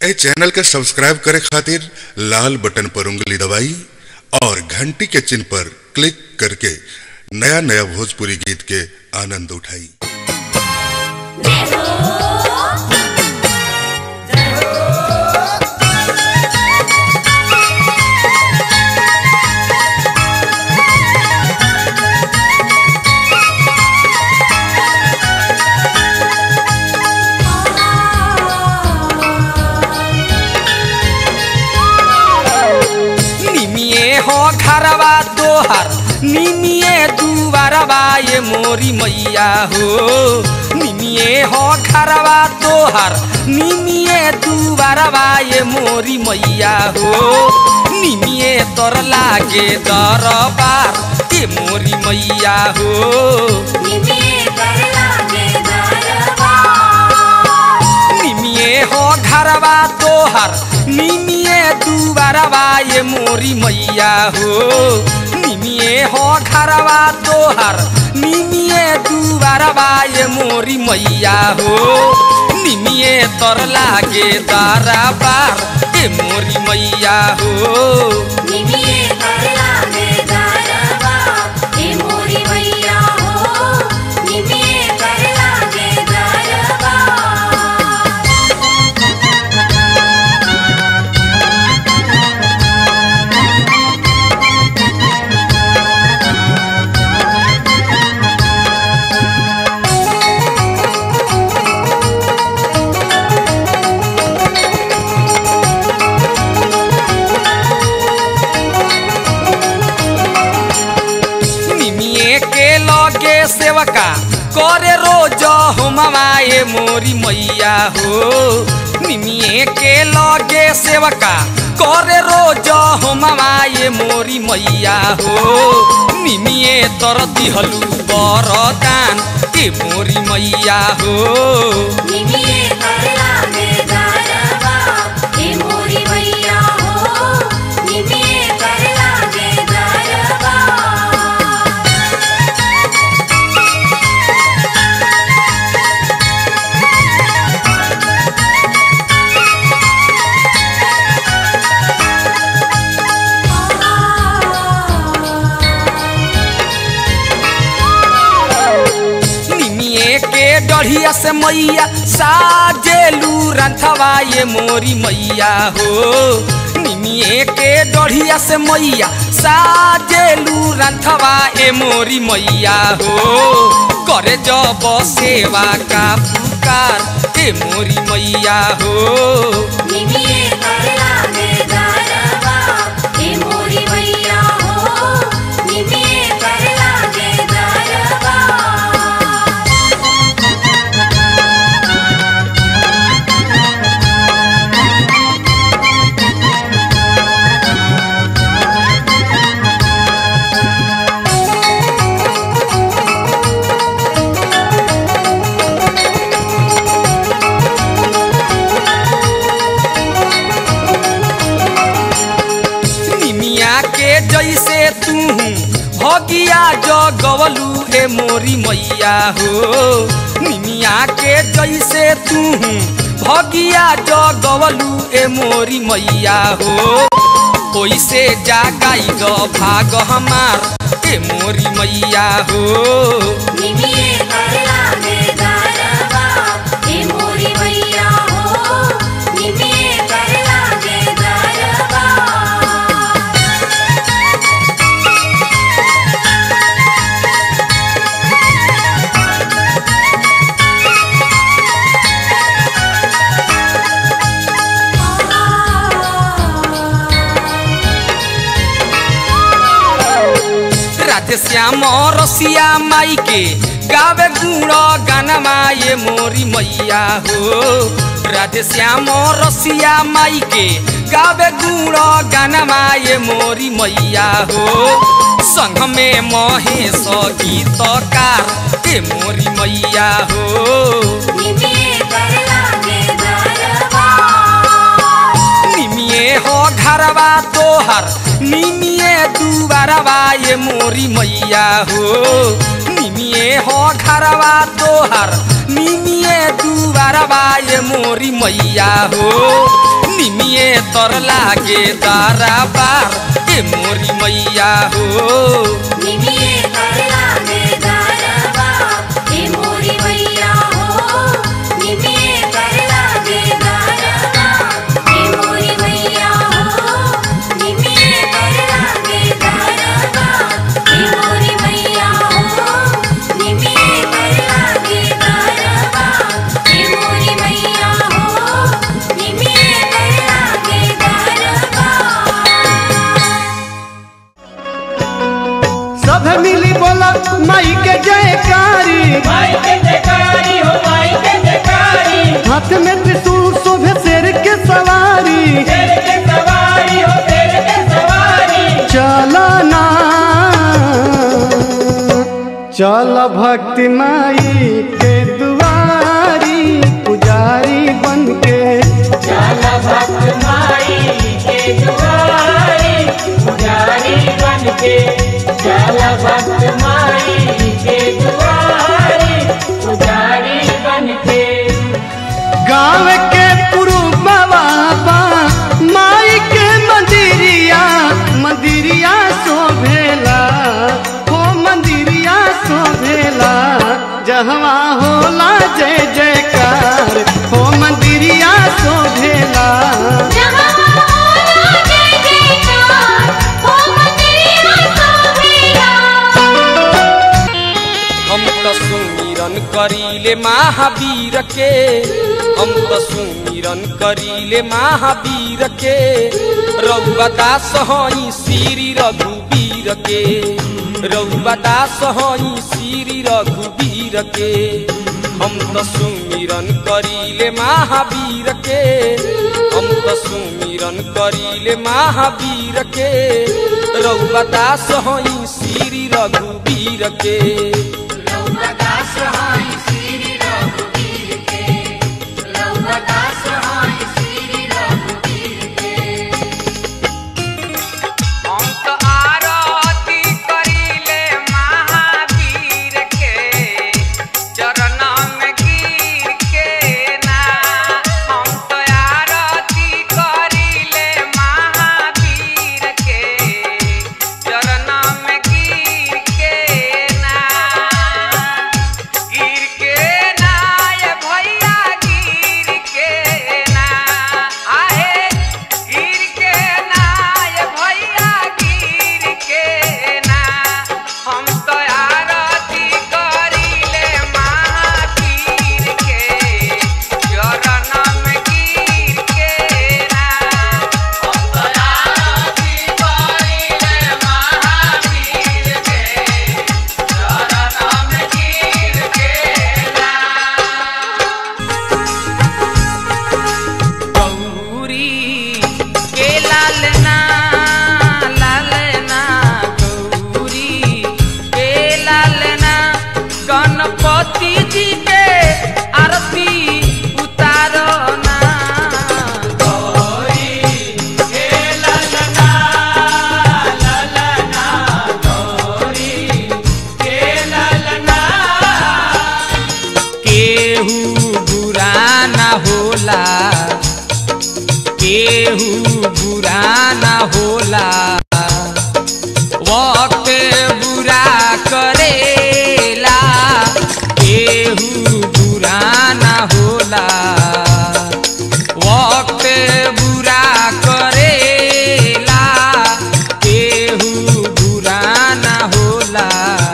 ए channel के subscribe करे खातिर लाल बटन पर उंगली दबाई और घंटी के चिन्ह पर क्लिक करके नया नया भोजपुरी गीत के आनंद उठाई निमिए हो घरवा तोहर निमिए दुबारवा ये मोरी मैया हो निमिए हो घरवा तोहर निमिए दुबारवा ये मोरी मैया हो निमिए तोर लागे दरबार ये मोरी मैया हो निमिए हो घरवा तोहर निमिए दुबारवा ये मोरी मैया हो निमिए हो घरवा तोहर निमिए दुबारवा ये मोरी मैया हो निमिए तोर लागे दरबार ये मोरी मैया हो निमिए के लगे सेवका करे रोज होमवाए मोरी मैया हो निमिए के लगे सेवका करे रोज होमवाए मोरी मैया हो निमिए तर दिहलु बरदान ए मोरी मैया हो निमिए के डढ़िया से मैया साजेलू रंथवा ये मोरी मैया हो निमिए के डढ़िया से मैया साजेलू रंथवा ए मोरी मैया हो करे जब सेवा का पुकार ए मोरी मैया हो निमिया के जैसे तू भगिया जगवलू ए मोरी मैया हो निमिया के जैसे तू भगिया जगवलू ए मोरी मैया हो ओइसे जागाई द भाग हमार ए मोरी मैया हो राधे श्याम रसिया माई के गावे गुण गाना ये मोरी मैया हो राधे श्याम रसिया माई के गावे गुण गाना ये मोरी मैया हो संग में महेश गीतकार ए मोरी मैया हो निमिए हो घरवा तोहर निमिए दुबारवा ये मोरी मैया हो निमिए हो घरवा तोहर निमिए दुबारवा ये मोरी मैया हो सुंदर लागे तारा बार ए मोरी मैया हो निमिये कर लागे दारवा हे मोरी मैया हो निमिये कर लागे दारवा हे मोरी मैया हो निमिये कर लागे दारवा हे मोरी मैया हो निमिये कर लागे दारवा हे मोरी मैया हो निमिये कर लागे दारवा सब मिली बोला माई के जयकारी माई के जयकारी हो माई के जयकारी हाथ में त्रिशूल शोभे शेर के सवारी तेरे के सवारी हो तेरे के सवारी चलना चल भक्ति माई के दुआरी पुजारी बन के चल भक्त माई के दुआरी पुजारी बन के चल भक्त माई के दुआरी पुजारी बन के गाँव के पुरुबवा माई के मंदिरिया मंदिरिया शोभेला हो मंदिरिया शोभेला जहवा होला जय जयकार हो मंदिरिया शोभेला जहाँ होला जय जयकार, हो मंदिरिया शोभेला। हम तो सुमिरन करीले महावीर के हम तो सुमिरन करीले महावीर के रउआ दास हई श्री रघुवीर के रउआ दास हई श्री रघुवीर के हम तो सुमिरन करीले महावीर के हम तो सुमिरन करीले महावीर के रउआ दास हई श्री रघुवीर के हम तो आरती करीले महावीर के चरण में गिर के ना हम तो आरती करीले महावीर के चरण में गिर के ना गिर के ना ये भैया गिर के ना आहे गिर के ना ये भैया गिर के ना हम तो आरती करीले महावीर के चरण में गिर के ना हम तो आरती करीले महावीर के चरण में गिर के ना गौरी के लालना लालना गौरी के लालना गणपति जी के आरती उतारो ना गौरी के लालना लालना गौरी के लालना केहू बुरा ना होला केहू बुरा ना होला वक्त बुरा करेला केहू बुरा ना होला वक्त बुरा करेला केहू बुरा ना होला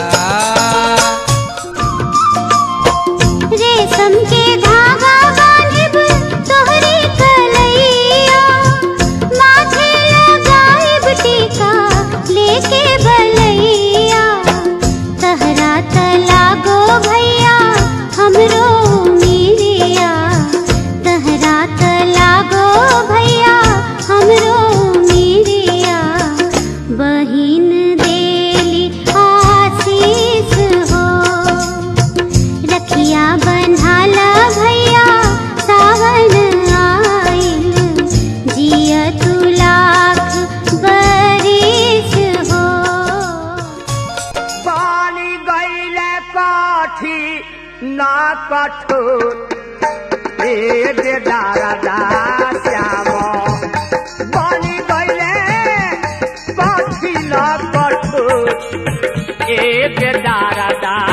रेशम के धागा बांधिब तोहरी कलैया माथे लगाइब टीका लेके बलैया तहरा तलागो भैया हमरो मीरिया तहरा तलागो भैया हमरो मीरिया बहिन देली आशीष हो रखिया बन्हाला भैया सावन आइल जिया तू लाख बरिस हो पानी गईले काठी ना कठोर ए दे दारा दा श्याम कैला कठोर एक दारादार